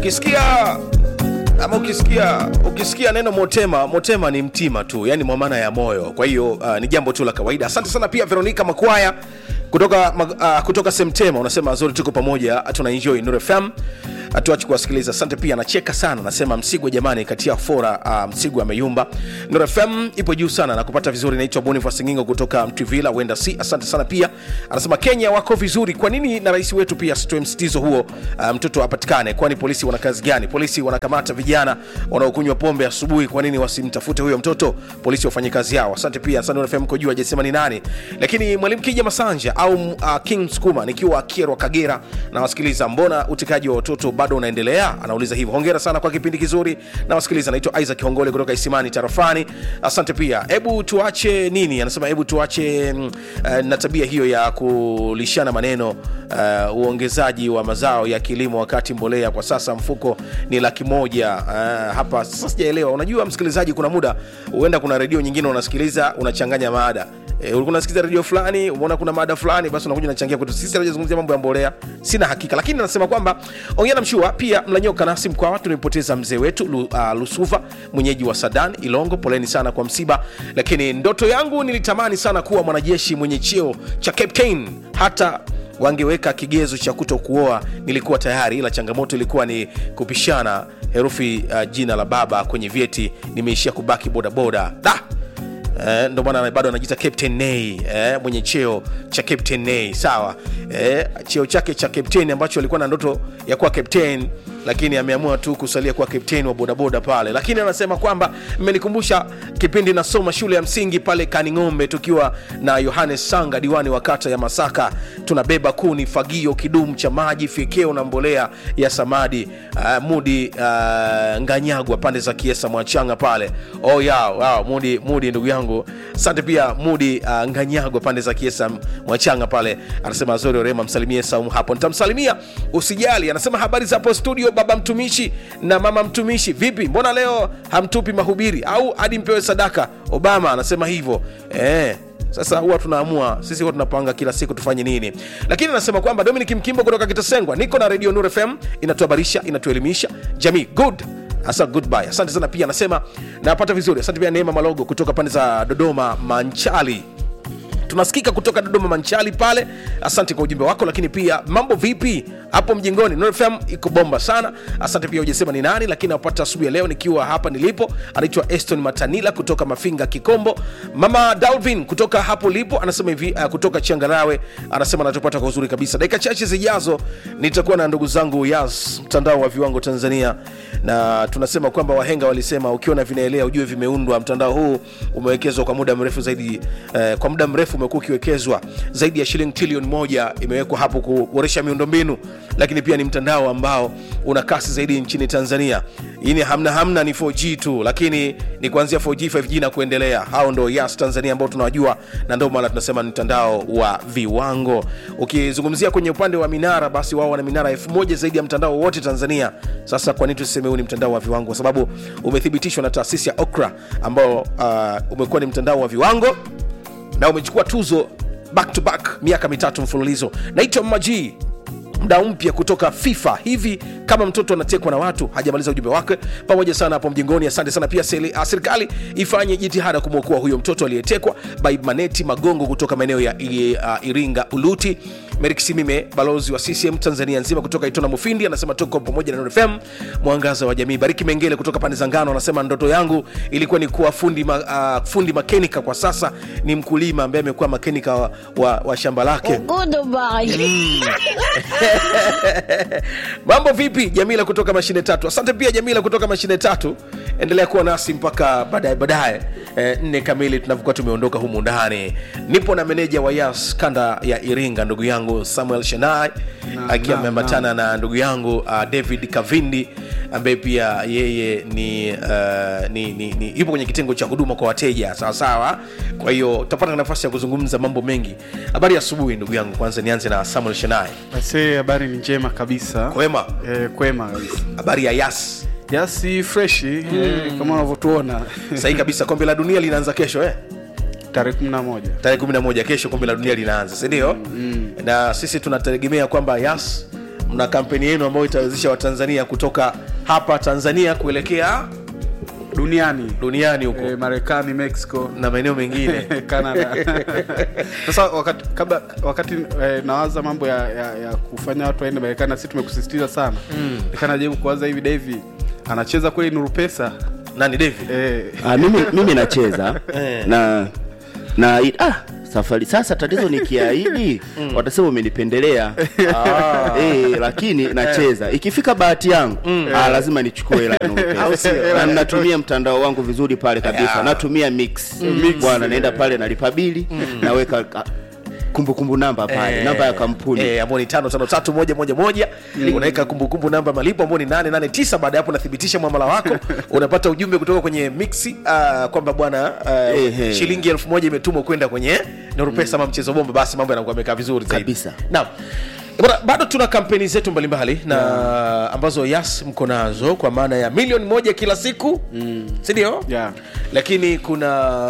ukisikia ama ukisikia ukisikia neno motema motema ni mtima tu yani mwamana ya moyo kwa hiyo uh, ni jambo tu la kawaida asante sana pia veronica makwaya kutoka uh, kutoka semtema unasema zuri tuko pamoja tuna enjoy Nuru fm hatuachi kuwasikiliza asante pia anacheka sana anasema msigwa jamani katia fora uh, msigwa ameyumba Nuru fm ipo juu sana na kupata vizuri naitwa boniface ngingo kutoka mtwivila wenda si asante sana pia anasema kenya wako vizuri kwa nini na rais wetu pia asitoe msitizo huo uh, mtoto apatikane kwani polisi wana kazi gani polisi wanakamata vijana wanaokunywa pombe asubuhi kwa nini wasimtafute huyo mtoto polisi wafanye kazi yao asante pia asante Nuru fm kujua hajasema ni nani lakini mwalimu kija masanja au uh, king skuma nikiwa kierwa kagera na wasikiliza mbona utekaji wa watoto bado unaendelea anauliza hivyo hongera sana kwa kipindi kizuri na wasikiliza naitwa isaac hongole kutoka isimani tarafani asante pia hebu tuache nini anasema hebu tuache mm, uh, na tabia hiyo ya kulishana maneno uh, uongezaji wa mazao ya kilimo wakati mbolea kwa sasa mfuko ni laki moja uh, hapa sasa sijaelewa unajua msikilizaji kuna muda huenda kuna redio nyingine unasikiliza unachanganya mada E, ulikuwa unasikiliza redio fulani umeona kuna mada fulani basi unakuja unachangia kwetu sisi tunazungumzia mambo ya mbolea sina hakika lakini anasema kwamba ongea na mshua pia mlanyoka nasi mkwawa tumempoteza mzee wetu Lu, uh, lusuva mwenyeji wa sadan ilongo poleni sana kwa msiba lakini ndoto yangu nilitamani sana kuwa mwanajeshi mwenye cheo cha captain hata wangeweka kigezo cha kuto kuoa nilikuwa tayari ila changamoto ilikuwa ni kupishana herufi uh, jina la baba kwenye vyeti nimeishia kubaki bodaboda da Eh, ndo maana bado anajiita captain nay eh, mwenye cheo cha captain nay sawa eh, cheo chake cha captain ambacho alikuwa na ndoto ya kuwa captain lakini ameamua tu kusalia kuwa captain wa bodaboda pale lakini anasema kwamba mmenikumbusha kipindi nasoma shule ya msingi pale kaning'ombe tukiwa na yohanes sanga diwani wa kata ya masaka tunabeba kuni fagio kidumu cha maji fyekeo na mbolea ya samadi uh, mudi uh, nganyagwa pande za kiesa mwachanga pale oh, ya, wow, mudi, mudi ndugu yangu asante pia mudi uh, nganyagwa pande za kiesa mwachanga pale anasema zori orema msalimie saumu hapo nitamsalimia usijali anasema habari za hapo studio baba mtumishi na mama mtumishi vipi mbona leo hamtupi mahubiri au hadi mpewe sadaka obama anasema hivyo eh, sasa huwa tunaamua sisi huwa tunapanga kila siku tufanye nini lakini anasema kwamba dominic mkimbo kutoka kitasengwa niko na redio nur fm inatuhabarisha inatuelimisha jamii good hasa goodbye asante sana pia anasema napata vizuri asante pia neema malogo kutoka pande za dodoma manchali tunasikika kutoka dodoma manchali pale asante kwa ujumbe wako lakini pia mambo vipi hapo mjingoni Nuru fm iko bomba sana asante pia ujasema ni nani lakini napata asubuhi ya leo nikiwa hapa nilipo anaitwa eston matanila kutoka mafinga kikombo mama dalvin kutoka hapo lipo anasema hivi uh, kutoka changarawe anasema anatupata kwa uzuri kabisa dakika chache zijazo nitakuwa na ndugu zangu yas mtandao wa viwango tanzania na tunasema kwamba wahenga walisema ukiona vinaelea ujue vimeundwa mtandao huu umewekezwa kwa muda mrefu zaidi eh, kwa muda mrefu umekuwa ukiwekezwa zaidi ya shilingi trilioni moja imewekwa hapo kuboresha miundombinu lakini pia ni mtandao ambao una kasi zaidi nchini tanzania ini hamna hamna ni 4g tu lakini ni kuanzia 4g 5g na kuendelea hao ndo yas tanzania ambao tunawajua na ndio maana tunasema ni mtandao wa viwango ukizungumzia kwenye upande wa minara basi wao wana minara elfu moja zaidi ya mtandao wote tanzania sasa kwa nini tuseme huu ni mtandao wa viwango kwa sababu umethibitishwa na taasisi ya okra ambao uh, umekuwa ni mtandao wa viwango na umechukua tuzo back to back miaka mitatu mfululizo naitwa maji mdau mpya kutoka fifa hivi kama mtoto anatekwa na watu hajamaliza ujumbe wake pamoja sana hapo mjengoni asante sana pia seli- ah, serikali ifanye jitihada kumwokoa huyo mtoto aliyetekwa by maneti magongo kutoka maeneo ya i- ah, iringa uluti merik simime balozi wa ccm tanzania nzima kutoka itona mufindi anasema tuko pamoja na Nuru fm mwangaza wa jamii bariki mengele kutoka pande za ngano anasema ndoto yangu ilikuwa ni kuwa fundi, ma, uh, fundi makenika kwa sasa ni mkulima ambaye amekuwa makenika wa, wa, wa shamba lake Goodbye. mambo vipi jamila kutoka mashine tatu asante pia jamila kutoka mashine tatu endelea kuwa nasi mpaka baadaye baadaye eh, nne kamili tunavyokuwa tumeondoka humu ndani nipo na meneja wa yas kanda ya iringa ndugu yangu samuel shanai akiwa naam, ameambatana na ndugu yangu uh, david kavindi ambaye pia yeye ni, uh, ni, ni, ni yupo kwenye kitengo cha huduma kwa wateja sawasawa kwa hiyo utapata nafasi ya kuzungumza mambo mengi habari ya asubuhi ndugu yangu kwanza nianze na samuel shanai Aisee, habari ni njema kabisa kwema e, kwema kabisa habari ya yas yasi freshi e, kama unavyotuona sahi kabisa kombe la dunia linaanza kesho eh? tarehe kumi na moja tarehe 11 kesho kombe la dunia linaanza sindio mm. na sisi tunategemea kwamba yas mna kampeni yenu ambayo itawezesha watanzania kutoka hapa tanzania kuelekea duniani duniani huko e, marekani mexico na maeneo mengine canada sasa wakati kabla wakati eh, nawaza mambo ya, ya, ya kufanya watu waende marekani na sisi tumekusisitiza sana mm. nikanajaribu kuwaza hivi davi anacheza kweli nuru pesa nani david eh, Ah, mimi, mimi nacheza Eh. na na ah, safari sasa tatizo nikiahidi watasema umenipendelea eh, lakini nacheza ikifika bahati yangu ah, lazima nichukue hela ya Nuru Au Pesa. sio? na natumia mtandao wangu vizuri pale kabisa Yeah. natumia mix bwana naenda pale nalipa bili naweka ah, kumbukumbu namba pale namba ya kampuni eh, ambao ni tano tano tatu moja moja moja unaweka kumbukumbu namba ya malipo ambao ni nane nane tisa baada ya hapo unathibitisha mwamala wako unapata ujumbe kutoka kwenye mixi uh, kwamba bwana uh, Ehe. shilingi elfu moja imetumwa kwenda kwenye nurupesa ama mchezo bomba basi mambo yanakuwa yamekaa vizuri zaidi Kabisa. naam Bwana, bado tuna kampeni zetu mbalimbali na ambazo yas mko nazo kwa maana ya milioni moja kila siku mm. sindio Yeah. lakini kuna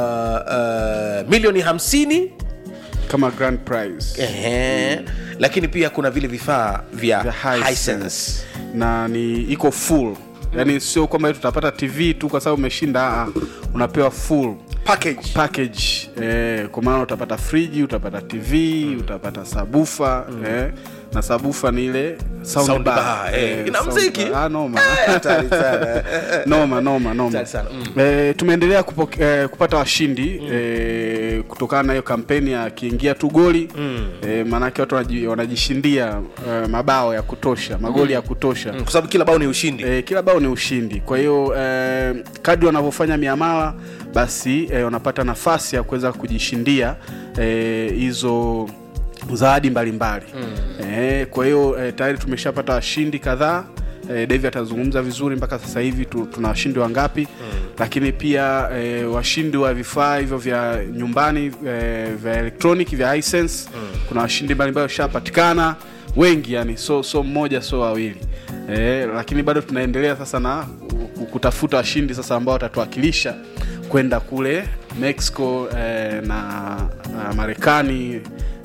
uh, milioni hamsini kama grand prize Ehe. lakini pia kuna vile vifaa vya Vya Hisense. Hisense. na ni iko full yaani sio kwamba tutapata tv tu kwa sababu umeshinda ah, unapewa full package package eh, kwa maana utapata friji utapata tv utapata sabufa eh, na sabufa ni ile sound Sound bar. bar, eh. Ina sound mziki? bar. Ah, noma Hatari sana. noma noma noma Hatari sana, mm. eh, tumeendelea kupoke, eh, kupata washindi eh, kutokana na hiyo kampeni ya akiingia tu goli mm. eh, maanake watu wanaji- wanajishindia eh, mabao ya kutosha magoli ya kutosha Mm, kwa sababu kila bao ni ushindi E, kila bao ni ushindi. Kwa hiyo e, kadri wanavyofanya miamala basi e, wanapata nafasi ya kuweza kujishindia eh, hizo zawadi mbalimbali mm. e, kwa hiyo e, tayari tumeshapata washindi kadhaa e, Devi atazungumza vizuri mpaka sasa hivi tu, tuna washindi wangapi mm. lakini pia e, washindi wa vifaa hivyo vya nyumbani e, vya electronic vya Hisense mm. kuna washindi mbalimbali washapatikana wengi yani so so mmoja so wawili e, lakini bado tunaendelea sasa na ku- kutafuta washindi sasa ambao watatuwakilisha kwenda kule mexico eh, na, na marekani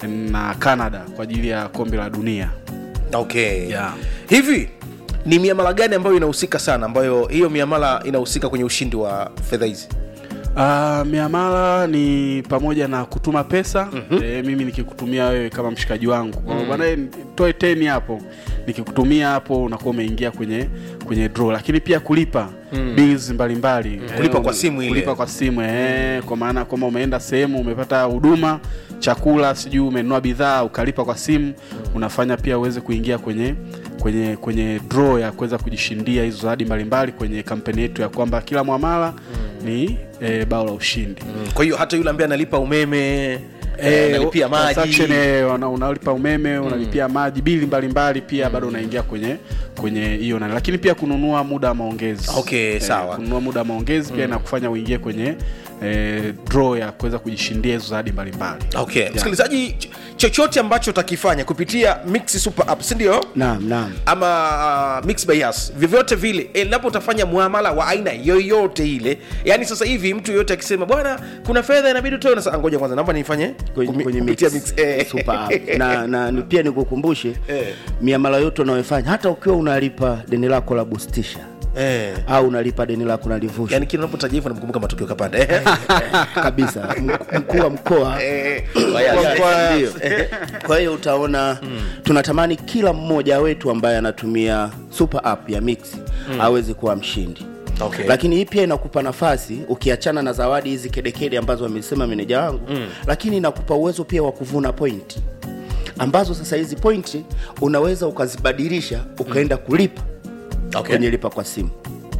na canada kwa ajili ya kombe la dunia okay Yeah. hivi ni miamala gani ambayo inahusika sana ambayo hiyo miamala inahusika kwenye ushindi wa fedha hizi Uh, miamala ni pamoja na kutuma pesa mm-hmm. e, mimi nikikutumia wewe kama mshikaji wangu mm. bwana eh, toe teni hapo nikikutumia hapo unakuwa umeingia kwenye kwenye draw lakini pia kulipa mm. bills mbalimbali mm. Kulipa kwa simu ile. kulipa kwa simu eh, kwa maana kwamba umeenda sehemu umepata huduma chakula sijui umenunua bidhaa ukalipa kwa simu unafanya pia uweze kuingia kwenye kwenye kwenye draw ya kuweza kujishindia hizo zawadi mbalimbali kwenye kampeni yetu ya kwamba kila mwamala ni e, bao la ushindi Mm, kwa hiyo hata yule ambaye analipa umeme eh, Eh, analipia maji transaction, eh, una- unalipa umeme unalipia maji bili mbalimbali pia bado unaingia kwenye kwenye hiyo nani lakini pia kununua muda wa maongezi Okay, sawa. kununua muda wa maongezi pia inakufanya uingie kwenye eh, draw ya kuweza kujishindia hizo zawadi mbalimbali okay msikilizaji ch- chochote ambacho utakifanya kupitia mix super app sindio naam naam ama uh, mix by us vyovyote vile endapo utafanya muamala wa aina yoyote ile yani sasa hivi mtu yoyote akisema bwana kuna fedha inabidi utoe na sasa ngoja kwanza naomba nifanye kwenye, kumi- kwenye kupitia mix, mix eh. super app. na, na ni- pia nikukumbushe Eh. miamala yote unayofanya hata ukiwa unalipa deni lako la bustisha eh. au unalipa deni lako la livusha yani kila unapotaja hivyo namkumbuka matukio kapanda eh. kabisa Mk- mkuu wa mkoa Eh, Kwa- ndio. kwa hiyo utaona tunatamani kila mmoja wetu ambaye anatumia super app ya mix aweze kuwa mshindi Okay. lakini hii pia inakupa nafasi ukiachana na zawadi hizi kedekede ambazo amesema meneja wangu mm. lakini inakupa uwezo pia wa kuvuna pointi ambazo sasa hizi pointi unaweza ukazibadilisha ukaenda kulipa Okay. kwenye lipa kwa simu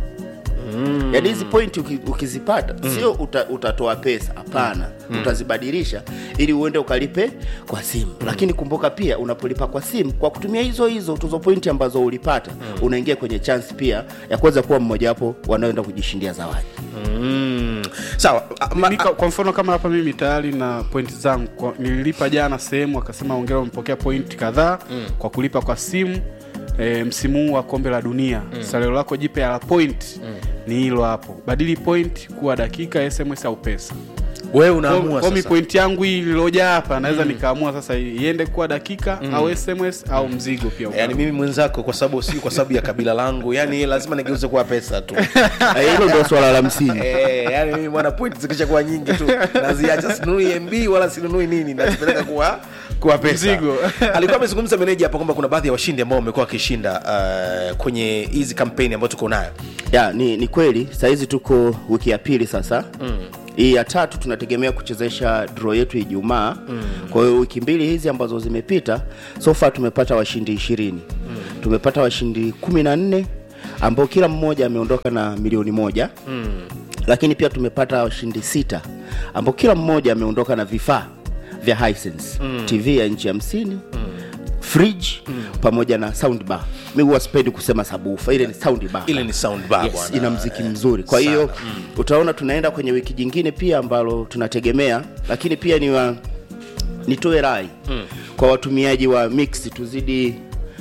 mm. yaani hizi pointi uki, ukizipata mm. sio uta, utatoa pesa hapana mm. utazibadilisha ili uende ukalipe kwa simu mm. lakini kumbuka pia unapolipa kwa simu kwa kutumia hizo hizo tuzo pointi ambazo ulipata mm. unaingia kwenye chance pia ya kuweza kuwa mmojawapo wanaoenda kujishindia zawadi mm. sawa ah, ma- Mimi ka- kwa mfano kama hapa mimi tayari na pointi zangu Kwa- nililipa jana sehemu akasema ongera umepokea pointi kadhaa mm. kwa kulipa kwa simu e, msimu huu wa kombe la dunia mm. salio lako jipya la point mm. ni hilo hapo badili point kuwa dakika sms au pesa wewe unaamua Kwa mi sasa point yangu hii ililoja hapa naweza nikaamua sasa iende kuwa dakika au sms au mzigo pia yaani mimi mwenzako kwa sababu si kwa sababu ya kabila langu yani lazima nigeuze kuwa pesa tu Eh, hilo ndio swala la msingi Eh, yani mimi bwana point zikisha kuwa nyingi tu naziacha sinunui mb wala sinunui nini nazipeleka kuwa kuwa pesa Mzigo. alikuwa amezungumza meneja hapa kwamba kuna baadhi ya washindi ambao wamekuwa wakishinda uh, kwenye hizi kampeni ambayo tuko nayo ya ni, ni kweli sahizi tuko wiki ya pili sasa mm. hii ya tatu tunategemea kuchezesha draw yetu ijumaa mm. kwa hiyo wiki mbili hizi ambazo zimepita so far tumepata washindi ishirini mm. tumepata washindi kumi na nne ambao kila mmoja ameondoka na milioni moja mm. lakini pia tumepata washindi sita ambao kila mmoja ameondoka na vifaa vya Hisense mm. tv ya inchi hamsini mm fridge mm. pamoja na sound bar mi huwa sipendi kusema sabufa ile ni sound bar ile ni sound bar yes, bwana. ina mziki mzuri kwa hiyo mm. utaona tunaenda kwenye wiki jingine pia ambalo tunategemea lakini pia ni wa, nitoe rai mm. kwa watumiaji wa mix tuzidi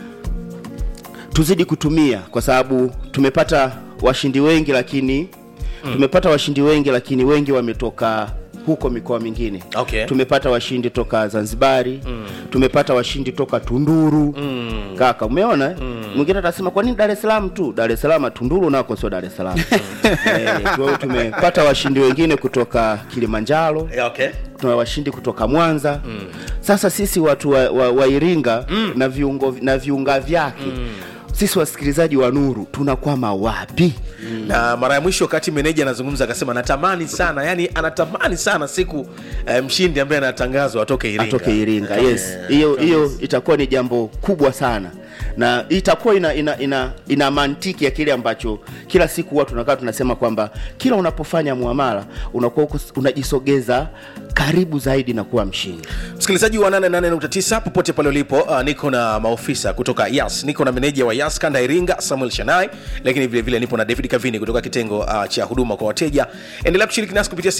tuzidi kutumia kwa sababu tumepata washindi wengi lakini mm. tumepata washindi wengi lakini wengi wametoka huko mikoa mingine Okay. tumepata washindi toka zanzibari mm. tumepata washindi toka tunduru mm. kaka umeona mm. mwingine atasema kwa nini dar es salaam tu dar es salaam tunduru nako sio dar es salaam eh, tu- tumepata washindi wengine kutoka kilimanjaro Yeah, okay. tuna washindi kutoka mwanza mm. sasa sisi watu wa, wa, wa iringa mm. na viungo na viunga vyake mm. sisi wasikilizaji wa nuru tunakwama wapi na mara ya mwisho wakati meneja anazungumza akasema natamani sana yani anatamani sana siku eh, mshindi ambaye anatangazwa atoke iringa atoke iringa yes hiyo hiyo itakuwa ni jambo kubwa sana na itakuwa ina, ina, ina, ina mantiki ya kile ambacho kila siku huwa tunakaa tunasema kwamba kila unapofanya muamala unakuwa uko- unajisogeza karibu zaidi na kuwa mshindi msikilizaji wa 88.9 popote pale ulipo uh, niko na maofisa kutoka yas niko na meneja wa yas kanda ya iringa samuel shanai lakini vile vile nipo na david kavini kutoka kitengo uh, cha huduma kwa wateja endelea kushiriki nasi kupitia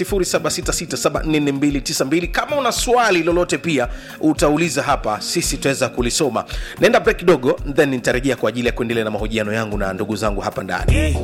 0766744292 kama una swali lolote pia utauliza hapa sisi tutaweza kulisoma naenda break kidogo then nitarejea kwa ajili ya kuendelea na mahojiano yangu na ndugu zangu hapa ndani